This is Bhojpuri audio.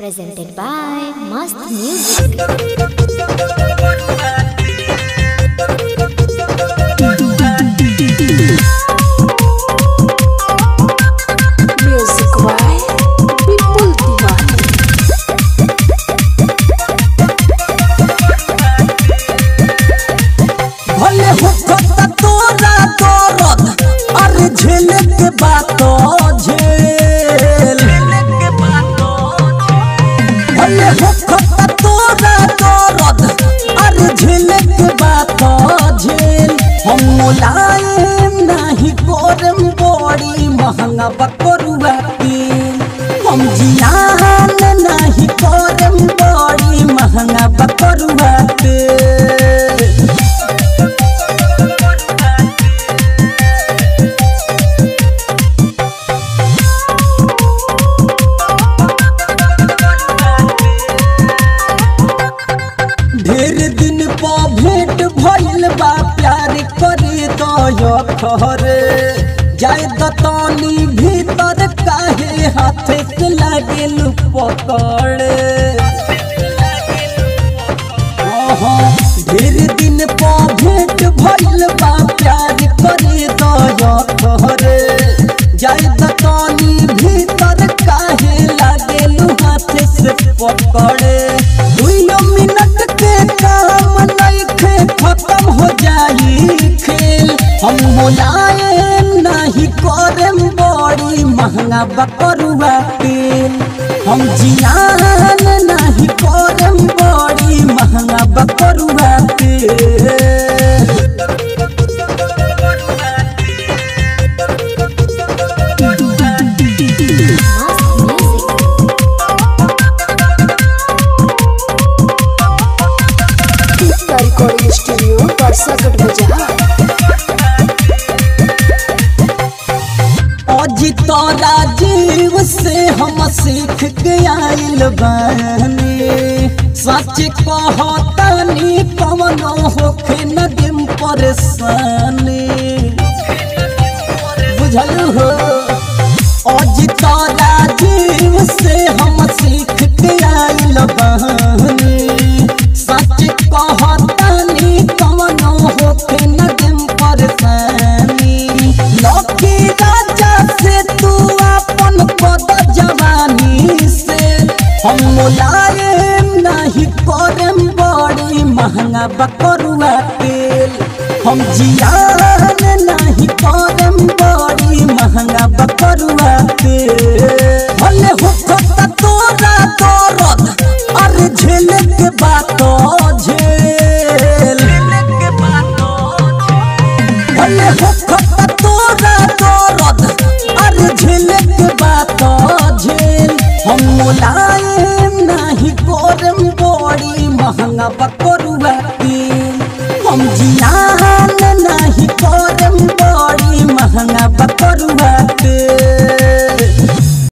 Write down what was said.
presented by Mast Music. Music by Vipul Tiwari. भले होखता तोरा दर्द अरे झेले के बात झेल भले होखता तोरा दर्द अरे झेले के बात झेल हम मुलायम नहीं कोरम बड़ी महंगा बकरुआ तेल हम जियान नहीं कोरम बड़ी महंगा बकरुआ तेल ढेर दिन पा भेंट भइल बा प्यार करे तो खरे जाय दतानी भीतर काहे हाथे के लागेल पकड़े आहा, ढेर दिन पा भेंट भइल बा प्यार करे तो खरे जाय दतानी भीतर काहे लागेल हाथे से पकड़े दुइयो मिनट के काम नइखे खत्म हो जाई खेल हम मुलायम नहीं करम बड़ी महंगा बकरुआ तेल हम जियान नहीं करम बड़ी महंगा बकरुआ तेल Mast Music. Tikka Recording Studio, Parsagat Bazaar. अजी तोरा जीव से हम सीख के आइल बानी सच कहतानी कवनो होखे न दिम परेशानी बुझल हो अजी तोरा जीव से हम सीख के आइल बानी सच कहतानी कवनो होखे न दिम परेशानी लकी राजा से तू अपन पद जवानी से हम मुलायम नहीं करम बड़ी महंगा बकरुआ तेल हम जियान नहीं करम बड़ी महंगा बकरुआ तेल भले होखता तोरा दर्द अरे झेले के बात झेल भले होखता तोरा दर्द अरे झेले के बात झेल हम मुलायम नहीं करम बड़ी महंगा बकरुआ तेल हम जिया